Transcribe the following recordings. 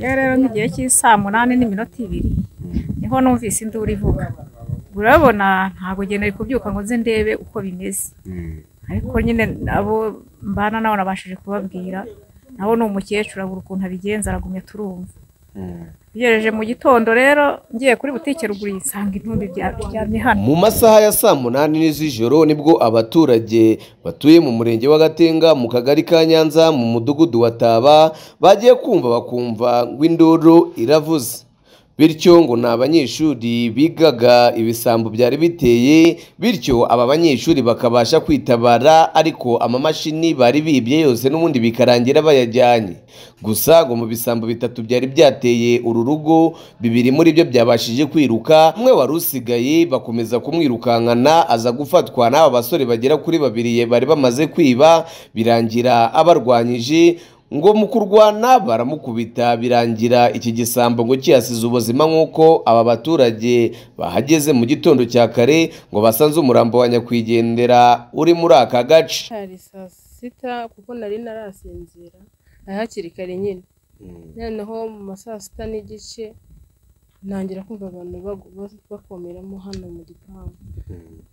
yewe rero nk'igihe cy'isaa munani n'iminota ibiri niho numvise induru ivuga urabona ntabwo nari kubyuka ngo nze ndebe uko bimeze ariko nyine abo mbana nabo nabashije kubabwira nawe ni umukecuru abura ukuntu abigenza aragumye turumva ugereje mu gitondo rero ngiye kuri butike ruguru yisanga intumbi biryamye hano mu masaha ya saa munani z'ijoro nibwo abaturage batuye mu murenge wa gatenga mu kagari ka nyanza mu mudugudu wa taba bagiye kumva bakumva ngo induru iravuze bityo ngo ni abanyeshuri bigaga ibisambo byari biteye bityo aba banyeshuri bakabasha kwitabara ariko amamashini bari bibye yose n'ubundi bikarangira bayajyanye gusa ngo mu bisambo bitatu byari byateye uru rugo bibiri muri byo byabashije kwiruka umwe wari usigaye bakomeza kumwirukankana aza gufatwa n'aba basore bagera kuri babiri bari bamaze kwiba birangira abarwanyije ngo mu kurwana baramukubita birangira iki gisambo ngo kiyasize ubuzima nk'uko aba baturage bahageze mu gitondo cya kare ngo basanze umurambo wa nyakwigendera uri muri aka gace hari saa sita kuko nari narasinzira ari hakiri kare nyine noneho mu ma saa sita n'igice ntangira kumva abantu bagu- bakomeramo hano mu gipangu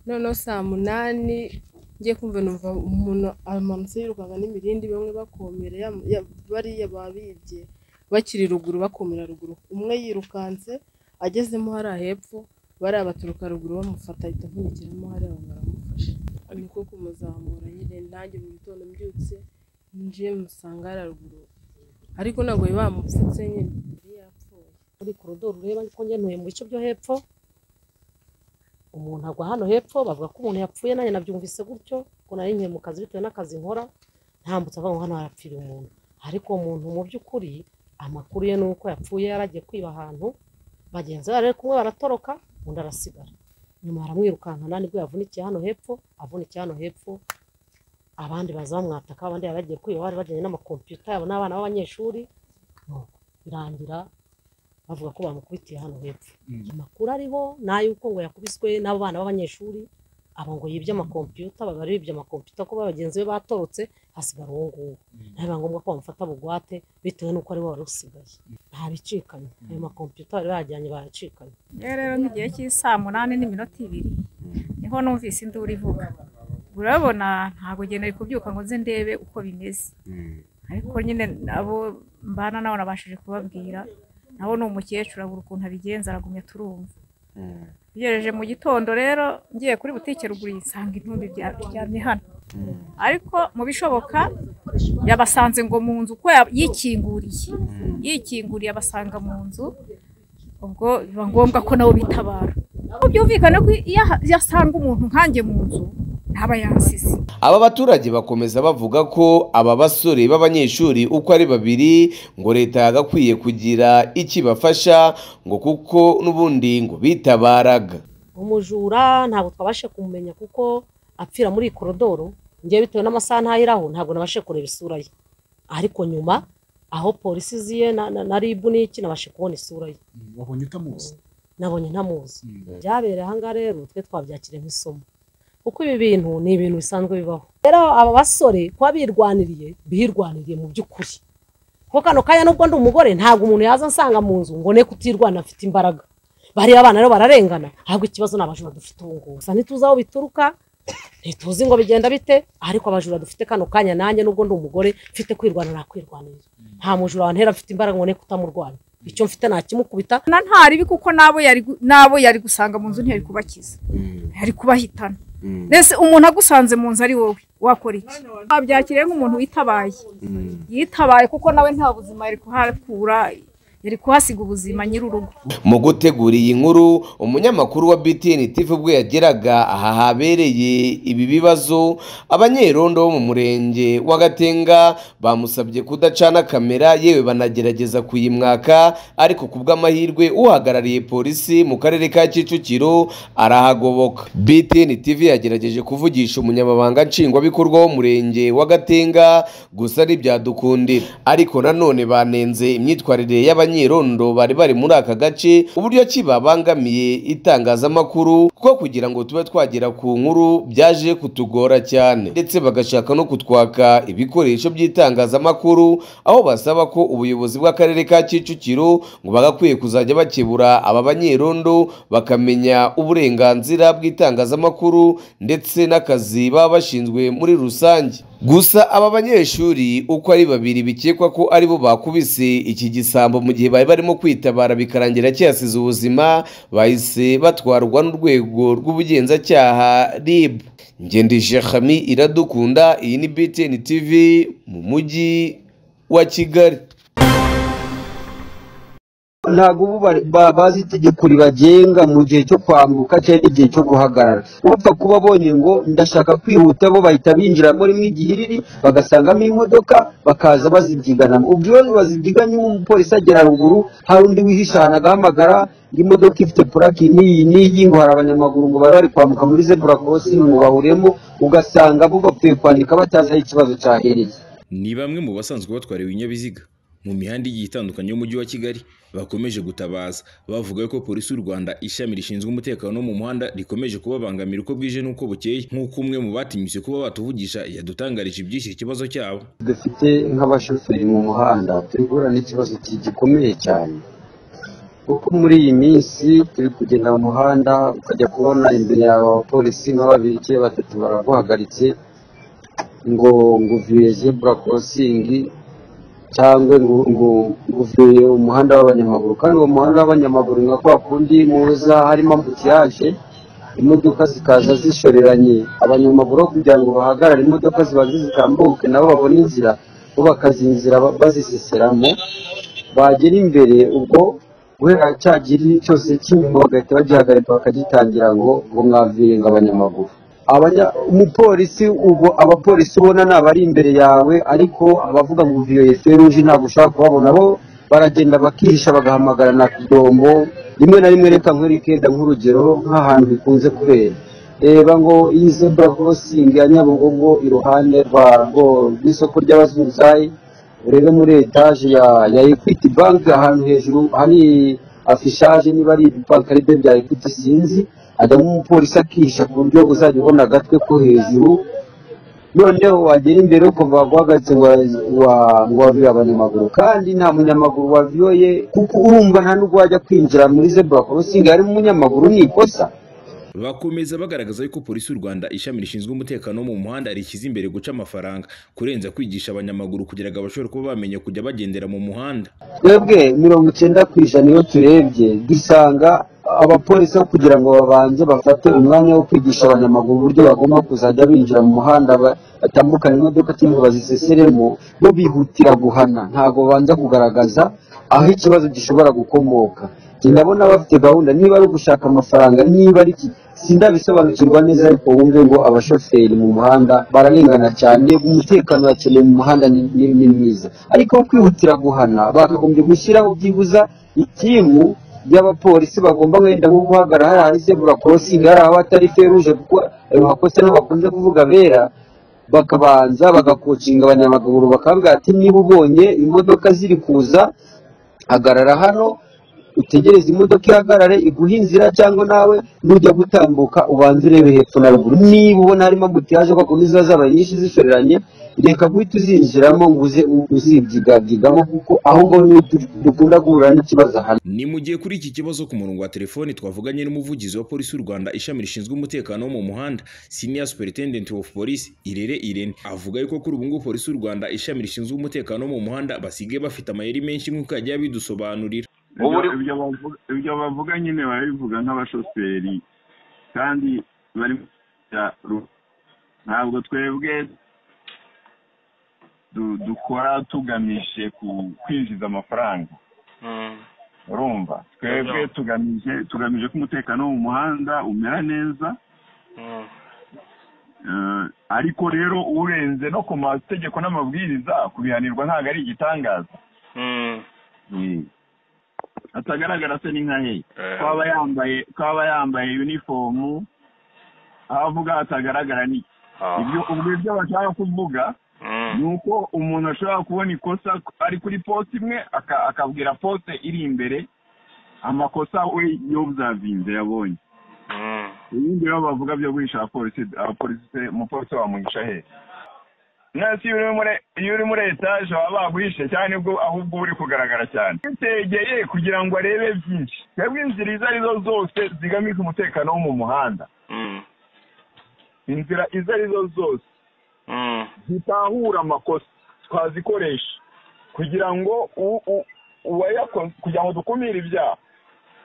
noneho saa munani ngiye kumva numva umuntu amanutse yirukanga n'imirindi bamwe bakomera ya- ya- bariya babibye bakiri ruguru bakomera ruguru umwe yirukanse agezemo hariya hepfo bariya baturuka ruguru bamufata ahita avunikiramo hariya abantu baramufasha niko kumuzamura nyine nanjye mu gitondo mbyutse njiye musanga hariya ruguru ariko ntabwo bari bamupfutse nyine yari yapfuye muri korodoro ureba ko ngenuye mu bice byo hepfo umuntu agwa hano hepfo bavuga ko umuntu yapfuye nanjye nabyumvise gutyo ko nari ngiye mu kazi bitewe n'akazi nkora ntambutse avuga ngo hano harapfira umuntu ariko uwo muntu mu by'ukuri amakuru ye ni uko yapfuye yari agiye kwiba ahantu bagenzi be rero kumwe baratoroka undi arasigara nyuma baramwirukankana nibwo yavunikiye hano hepfo avunikiye hano hepfo abandi baza bamwataka abandi bari bagiye kwiba bari bajyanye n'amakompiyuta yabo n'abana b'abanyeshuri nuko birangira bavuga ko bamukubitiye hano hepfo amakuru ariho ni ay'uko ngo yakubiswe n'abo bana b'abanyeshuri abo ngo yibye amakompiyuta baba bari bibye amakompiyuta kuba bagenzi be batorotse hasigara uwo nguwo biba ngombwa ko bamufata bugwate bitewe n'uko ari we wari usigaye nta bicikanye ayo makompiyuta bari bajyanye baracikanye yewe rero nk'igihe cy'isaa munani n'iminota ibiri niho numvise induru ivuga urabona ntabwo nari kubyuka ngo nze ndebe uko bimeze ariko nyine abo mbana nabo nabashije kubabwira nawe ni umukecuru abura ukuntu abigenza aragumye turumva ugereje mu gitondo rero ngiye kuri butike ruguru yisanga intumbi bya- biryamye hano ariko mu bishoboka yabasanze ngo mu nzu uko ya- yikinguriye yikinguriye abasanga mu nzu ubwo biba ngombwa ko nabo bitabara ubwo byumvikane ko iyo aha- iyo asanga umuntu nkanjye mu nzu ntaba yansize aba baturage bakomeza bavuga ko aba basore b'abanyeshuri uko ari babiri ngo leta yagakwiye kugira ikibafasha ngo kuko n'ubundi ngo bitabaraga umujura ntabwo twabashe kumumenya kuko apfira muri iyi korodoro ngewe bitewe n'amasaha ntayiraho ntabwo nabashe kureba isura ye ariko nyuma aho polisi ziye na, na, na ribu n'iki nabashe kubona isura ye wabonye utamuzi nabonye ntamuzi byabereye aha ngaha rero twe twabyakiriye nk'isomo kuko ibi bintu ni ibintu bisanzwe bibaho rero aba basore kuba birwaniriye birwaniriye mu by'ukuri kuko kano kanya nubwo ndi umugore ntabwo umuntu yaza ansanga mu nzu ngo ne kutirwana afite imbaraga bariya abana rero bararengana ahubwo ikibazo ni abajura dufite ubu ngubu gusa ntituzi aho bituruka ntituzi ngo bigenda bite ariko abajura dufite kano kanya nanjye nubwo ndi umugore mfite kwirwana nakwirwanira nta mujura wantera afite imbaraga ngo ne kutamurwanya icyo mfite nakimukubita na ntaribi kuko n'abo yari gu- n'abo yari gusanga mu nzu ntiyari kubakiza yari kubahitana mbese umuntu agusanze mu nzu ari wowe wakora iki wabyakiriye nk'umuntu witabaye yitabaye kuko nawe nta buzima yari kuhakura yari kuhasiga ubuzima nyir'urugo mu gutegura iyi nkuru umunyamakuru wa BTN TV ubwo yageraga aha habereye ibi bibazo abanyerondo bo mu murenge wa Gatenga bamusabye kudacana kamera yewe banagerageza kuyimwaka ariko ku bw'amahirwe uhagarariye polisi mu karere ka Kicukiro arahagoboka BTN TV yagerageje kuvugisha umunyamabanga nshingwabikorwa w'umurenge wa Gatenga gusa ntibyadukundira ariko nanone banenze imyitwarire y'abanye n'abanyerondo bari bari muri aka gace uburyo ki babangamiye itangazamakuru kuko kugira ngo tube twagera ku nkuru byaje kutugora cyane ndetse bagashaka no kutwaka ibikoresho by'itangazamakuru aho basaba ko ubuyobozi bw'akarere ka Kicukiro ngo bagakwiye kuzajya bakebura aba banyerondo bakamenya uburenganzira bw'itangazamakuru ndetse n'akazi baba bashinzwe muri rusange gusa aba banyeshuri uko ari babiri bikekwa ko aribo bakubise iki gisambo mu gihe bari barimo kwitabara bikarangira kiyasize ubuzima bahise batwarwa n'urwego rw'ubugenzacyaha RIB ngendesha Khami iradukunda iyi ni BTN TV mu mujyi wa Kigali ntabwo ubu bari- ba- bazi itegeko ribagenga mu gihe cyo kwambuka cyangwa igihe cyo guhagarara bapfa kuba bonye ngo ndashaka kwihuta bo bahita binjira muri mwe igihe iriri bagasangamo imodoka bakaza bazibyiganamo ubwo iyo bazibyiganye umupolisi agera ruguru hari undi wihisha ahantu agahamagara imodoka ifite purake n'iyi n'iyi ngo hari abanyamaguru ngo bari bari kwambuka muri zebura korosingi ngo bahuremo ugasanga bo bapfuye kwandika batazi aho ikibazo cyahereye ni bamwe mu basanzwe batwara ibinyabiziga mu mihanda igiye itandukanye y'umujyi wa kigali bakomeje gutabaza bavuga ko polisi y'u rwanda ishami rishinzwe umutekano wo mu muhanda rikomeje kubabangamira uko bwije n'uko bukeye nk'uko umwe mu batinyutse kuba batuvugisha yadutangarije iby'iki kibazo cyabo dufite nk'abashoferi mu muhanda turi guhura n'ikibazo ki- gikomeye cyane kuko muri iyi minsi turi kugenda mu muhanda ukajya kubona imbere yawe abapolisi nka babiri cyangwa batatu baraguhagaritse ngo ngo uvuye zebura korosingi cyangwa ngo ngo ngo uvuye umuhanda w'abanyamaguru kandi uwo muhanda w'abanyamaguru nka kwa kundi muza harimo ambutiyaje imodoka zikaza zishoreranye abanyamaguru aho kugira ngo bahagarare imodoka zibanze zitambuke nabo babone inzira bo bakazinzira ba- baziseseramo bagera imbere ubwo guhera cya giri cyose cy'inyuma bagahita bagihagarika bakagitangira ngo ngo mwavuye ngo abanyamaguru Abanya- umupolisi ubwo abapolisi ubona ni abari imbere yawe ariko abavuga ngo viyoye feruje ntabwo ushobora kubabona bo baragenda bakihisha bagahamagara na kudombo rimwe na rimwe reka nkwereke da nk'urugero nk'ahantu bikunze kubera reba ngo iyi zebra crossing ya nyabugogo iruhande rwa rwo n'isoko ry'abazunguzayi urebe muri etaje ya ya equity bank ahantu hejuru hari afishage niba ari ibibanki ari byo bya equity sinzi hajyamo umupolisi akihisha ku buryo uzajya ubona agatwe ko hejuru noneho wagera imbere ukumva baguhagaritse ngo wa- wa- ngo wavuye abanyamaguru kandi nta munyamaguru wavuye kuko urumva nta n'ubwo wajya kwinjira muri zebura korosingi harimo umunyamaguru ni ikosa bakomeza bagaragaza yuko polisi y'u rwanda ishami rishinzwe umutekano wo mu muhanda rishyize imbere guca amafaranga kurenza kwigisha abanyamaguru kugira ngo bashobore kuba bamenya kujya bagendera mu muhanda twebwe mirongo icyenda ku ijana iyo turebye dusanga abapolisi aho kugira ngo babanze bafate umwanya wo kwigisha abanyamaguru uburyo bagomba kuzajya binjira mu muhanda ba- batambukana imodoka cyangwa ngo baziseseremo bo bihutira guhana ntabwo babanza kugaragaza aho ikibazo gishobora gukomoka Njye ndabona bafite gahunda niba ari ugushaka amafaranga niba ari iki sindabisobanukirwa neza ariko wumve ngo abashoferi mu muhanda bararengana cyane umutekano urakenewe mu muhanda ni ni- ni mwiza ariko aho kwihutira guhana bakagombye gushyiraho byibuza itimu y'abapolisi bagomba wenda nko guhagarara hari ahari zebura korosingi hari abatari feruje kuko ayo makosa niho bakunze kuvuga bera bakabanza bagakocinga abanyamaguru bakabwira ati niba ubonye imodoka ziri kuza hagarara hano utegereze imodoka ihagarare iguhe inzira cyangwa nawe nujya gutambuka ubanze urebe hepfo na ruguru niba ubona harimo ambutiyaje kwa kundi ziba zabaye nyinshi zishoreranye reka guhita uzinjiramo ngo uze uzibyigabyigaho kuko aho ngaho niho du- dukunda guhura n'ikibazo aha ni mu gihe kuri iki kibazo ku murongo wa telefoni twavuganye n'umuvugizi wa polisi y'u rwanda ishami rishinzwe umutekano wo mu muhanda senior superintendent of police irere irene avuga yuko kuri ubu ngubu polisi y'u rwanda ishami rishinzwe umutekano wo mu muhanda basigaye bafite amayeri menshi nk'uko yagiye abidusobanurira Ibyo- Uburi- ibyo bavuga- ibyo bavuga nyine barabivuga nk'abashoferi kandi bari ya- ru- ntabwo twebwe du- dukora tugamije ku- kwinjiza amafaranga Mm. urumva twebwe Yabyo. tugamije tugamije ko umutekano wo mu muhanda umera neza Mm. eh, ariko rero urenze no ku mategeko n'amabwiriza kubihanirwa ntabwo ari igitangaza Mm. Mm. atagaragara se ni nka hehe Eh. twaba yambaye twaba yambaye uniform aho avuga hatagaragara ni Ah. ibyo ubwo ibyo bashaka kuvuga Mm. ni uko umuntu ashobora kubona ikosa ari kuri poste imwe aka- akabwira poste iri imbere amakosa we yobuzavinze yabonye ibindi rero bavuga byo guhisha abapolisi abapolisi umupolisi wamuhisha hehe mwese iyo uri muri iyo uri muri etaje baba baguhishe cyane nibwo ahubwo uba uri kugaragara cyane witegeye kugira ngo arebe byinshi twebwe inzira izo arizo zose zigamije umutekano wo mu muhanda inzira izo arizo zose zitahura amakosa twazikoresha kugira ngo u- u- uwayakoze kugira ngo dukumire ibyaha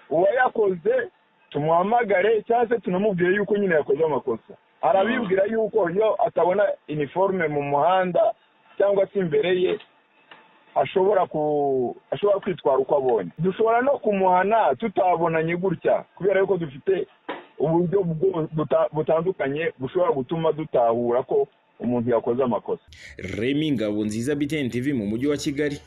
uwayakoze tumuhamagare cyangwa se tunamubwire yuko nyine yakoze amakosa arabibwira yuko iyo atabona iniforume mu muhanda cyangwa se imbere ye ashobora ku ashobora kwitwara uko abonye dushobora no kumuhana tutabonanye gutya kubera yuko dufite uburyo bwo- buta- butandukanye bushobora gutuma dutahura ko umuntu yakoze amakosa Remy Ngabonziza BTN TV mu mujyi wa Kigali